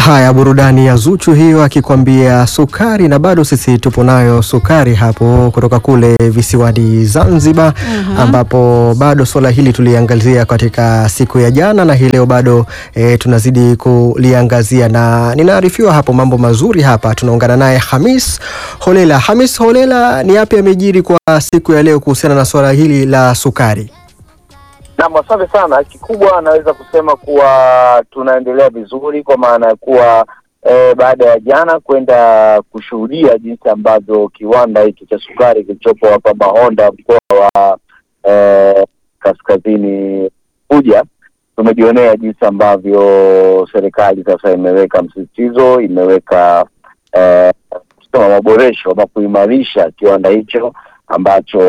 Haya, burudani ya Zuchu hiyo akikwambia sukari, na bado sisi tupo nayo sukari hapo kutoka kule visiwani Zanzibar, ambapo bado swala hili tuliangazia katika siku ya jana na hii leo bado e, tunazidi kuliangazia, na ninaarifiwa hapo mambo mazuri hapa. Tunaungana naye Hamis Holela. Hamis Holela, ni yapi yamejiri kwa siku ya leo kuhusiana na swala hili la sukari? Naam, asante sana. Kikubwa anaweza kusema kuwa tunaendelea vizuri kwa maana ya kuwa eh, baada ya jana kwenda kushuhudia jinsi ambavyo kiwanda hiki cha sukari kilichopo hapa Mahonda mkoa wa eh, kaskazini Unguja, tumejionea jinsi ambavyo serikali sasa imeweka msisitizo, imeweka eh, kusema maboresho ama kuimarisha kiwanda hicho ambacho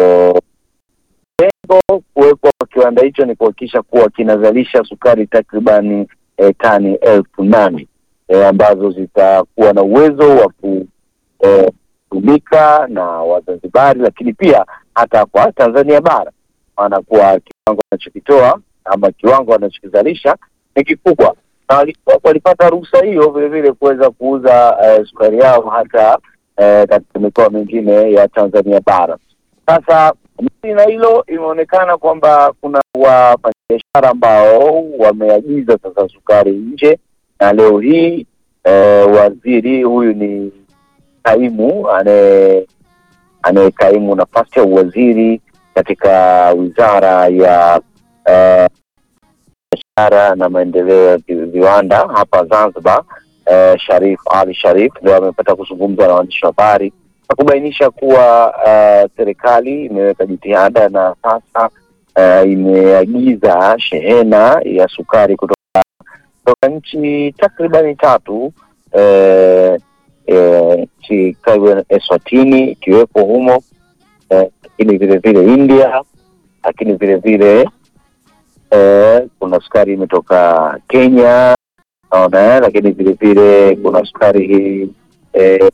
lengo kuwekwa kwa kiwanda hicho ni kuhakikisha kuwa kinazalisha sukari takribani eh, tani elfu nane eh, ambazo zitakuwa na uwezo wa kutumika na Wazanzibari, lakini pia hata kwa Tanzania bara, maana kuwa kiwango wanachokitoa ama kiwango wanachokizalisha ni kikubwa, na wali- walipata ruhusa hiyo vilevile kuweza kuuza eh, sukari yao hata eh, katika mikoa mingine ya Tanzania bara. Sasa mbali na hilo, imeonekana kwamba kuna wafanyabiashara ambao wameagiza sasa sukari nje, na leo hii eh, waziri huyu ni kaimu anaye anayekaimu nafasi ya uwaziri katika wizara ya eh, biashara na maendeleo ya vi- viwanda hapa Zanzibar, eh, Sharif Ali Sharif ndio amepata kuzungumza na waandishi wa habari na kubainisha kuwa eh, serikali imeweka jitihada na sasa eh, imeagiza shehena ya sukari kutoka kutoka nchi takribani tatu eh, eh, nchi kama Eswatini ikiwepo humo eh, lakini vile vile India, lakini vile vile eh, kuna sukari imetoka Kenya naona, eh, lakini vile vile kuna sukari hii eh,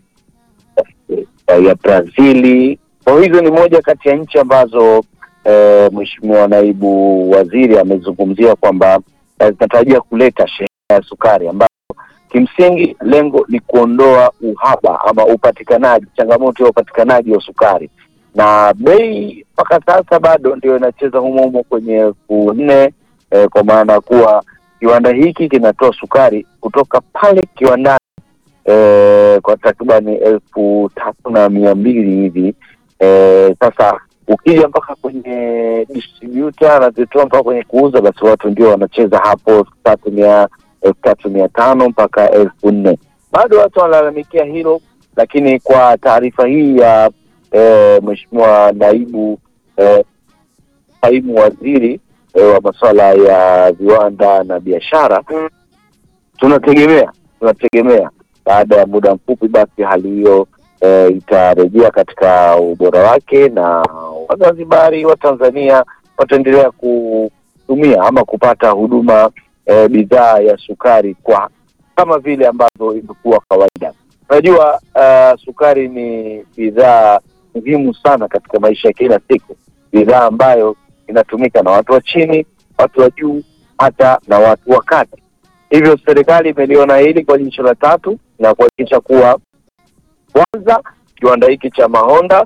ya Brazili. Kwa hizo ni moja kati ya nchi ambazo eh, Mheshimiwa naibu waziri amezungumzia kwamba eh, zinatarajia kuleta shehena ya sukari ambayo kimsingi lengo ni kuondoa uhaba ama upatikanaji, changamoto ya upatikanaji wa sukari, na bei mpaka sasa bado ndio inacheza humo humo kwenye elfu nne eh, kwa maana kuwa kiwanda hiki kinatoa sukari kutoka pale kiwandani eh, kwa takribani elfu tatu na mia mbili hivi eh, sasa ukija mpaka kwenye distributor anazitoa mpaka kwenye kuuza, basi watu ndio wanacheza hapo elfu tatu mia elfu tatu mia tano mpaka elfu nne bado watu wanalalamikia hilo, lakini kwa taarifa hii ya eh, mheshimiwa naibu eh, kaimu waziri eh, wa masuala ya viwanda na biashara, tunategemea tunategemea baada ya muda mfupi basi hali hiyo e, itarejea katika ubora wake na Wazanzibari wa Tanzania wataendelea kutumia ama kupata huduma e, bidhaa ya sukari kwa kama vile ambavyo imekuwa kawaida. Unajua uh, sukari ni bidhaa muhimu sana katika maisha ya kila siku, bidhaa ambayo inatumika na watu wa chini, watu wa juu, hata na watu wa kati. Hivyo serikali imeliona hili kwa jicho la tatu na kuhakikisha kuwa kwanza kiwanda hiki cha Mahonda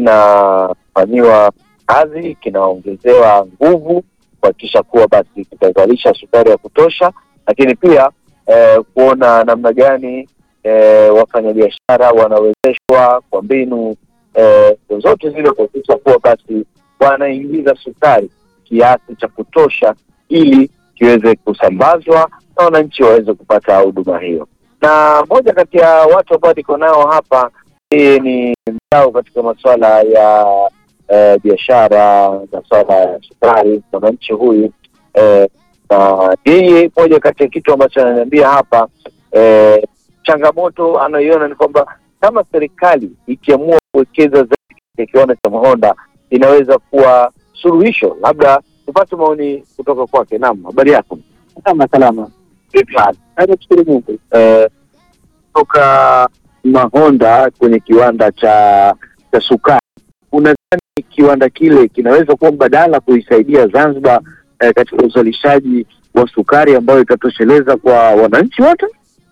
kinafanyiwa kazi, kinaongezewa nguvu kuhakikisha kuwa basi kitazalisha sukari ya kutosha, lakini pia eh, kuona namna gani eh, wafanyabiashara wanawezeshwa kwa mbinu eh, zozote zile kuhakikisha kuwa basi wanaingiza sukari kiasi cha kutosha ili kiweze kusambazwa na wananchi waweze kupata huduma hiyo. Na moja kati ya watu ambao niko nao hapa, yeye ni mdau katika masuala ya eh, biashara, masuala ya sukari, mwananchi huyu eh, na yeye, moja kati ya kitu ambacho ananiambia hapa eh, changamoto anayoiona ni kwamba kama serikali ikiamua kuwekeza zaidi katika kiwanda cha Mahonda inaweza kuwa suluhisho. Labda tupate maoni kutoka kwake. Naam, habari yako? Salama salama. Vipi hali? Nashukuru Mungu. Eh, toka Mahonda kwenye kiwanda cha cha sukari, unadhani kiwanda kile kinaweza kuwa mbadala kuisaidia Zanzibar eh, katika uzalishaji wa sukari ambayo itatosheleza kwa wananchi wote?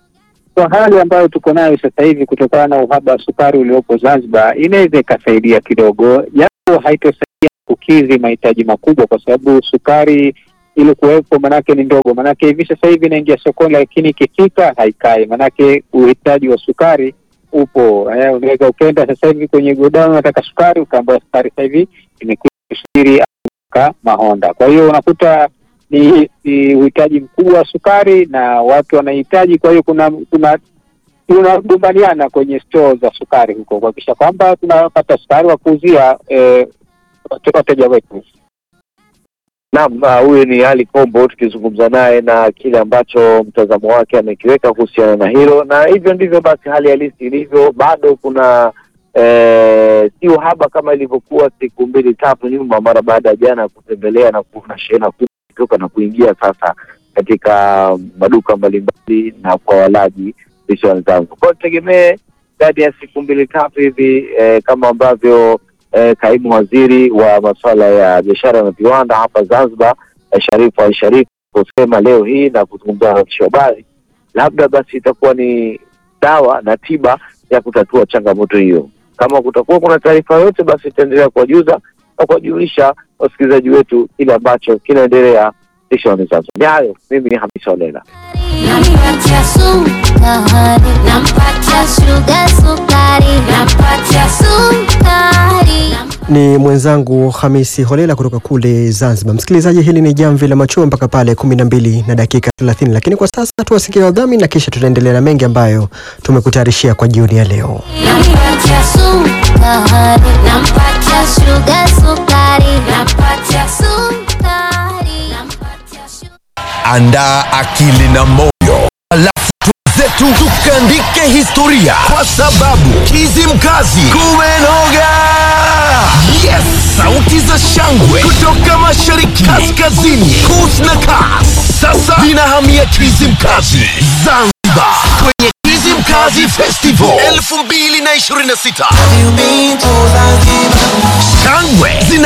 kwa hali ambayo tuko nayo sasa hivi kutokana na uhaba wa sukari uliopo Zanzibar, inaweza ikasaidia kidogo, japo haitosaidia kukidhi mahitaji makubwa, kwa sababu sukari ili kuwepo manake ni ndogo, manake hivi sasa hivi inaingia sokoni, lakini ikifika haikai, manake uhitaji wa sukari upo. Eh, unaweza ukaenda sasa hivi kwenye godown unataka sukari, ukaambiwa sukari sasa hivi imekuwa kusubiri ka Mahonda. Kwa hiyo unakuta ni, ni uhitaji mkubwa wa sukari na watu wanahitaji, kwa hiyo kuna kuna tunagombaniana kwenye store za sukari huko kuhakikisha kwamba tunapata sukari wa kuuzia eh, wateja wetu. Naam, ah, huyu ni Ali Kombo tukizungumza naye na kile ambacho mtazamo wake amekiweka kuhusiana na hilo, na hivyo ndivyo basi hali halisi ilivyo. Bado kuna eh, si uhaba kama ilivyokuwa siku mbili tatu nyuma, mara baada ya jana kutembelea na kuona shehena kubwa kutoka na kuingia sasa katika maduka mbalimbali na kwa walaji visiwani Zanzibar. Kwa hiyo tutegemee ndani ya siku mbili tatu hivi eh, kama ambavyo eh, kaimu waziri wa masuala ya biashara na viwanda hapa Zanzibar eh, Sharifu Al Sharif kusema leo hii na kuzungumza na waandishi wa habari, labda basi itakuwa ni dawa na tiba ya kutatua changamoto hiyo. Kama kutakuwa kuna taarifa yoyote, basi itaendelea kuwajuza na kuwajulisha wasikilizaji wetu kile ambacho kinaendelea visiwani Zanzibar. Ni hayo, mimi ni Hamisa Olela. Nampatia sukari, nampatia shuga sukari, nampatia sukari. Ni mwenzangu Hamisi Holela kutoka kule Zanzibar. Msikilizaji, hili ni jamvi la machua mpaka pale kumi na mbili na dakika thelathini, lakini kwa sasa tuwasikia wadhamini na kisha tutaendelea na mengi ambayo tumekutayarishia kwa jioni ya leo. Nampatia sukari, nampatia shuga sukari, nampatia sukari, nampatia shuga Andaa akili na moyo, alafu zetu tukaandike historia, kwa sababu Kizimkazi kumenoga. Yes, sauti za shangwe kutoka mashariki, kaskazini, kus na kas, sasa zinahamia Kizimkazi Zanzibar kwenye Kizimkazi Festival 2026 shangwe zina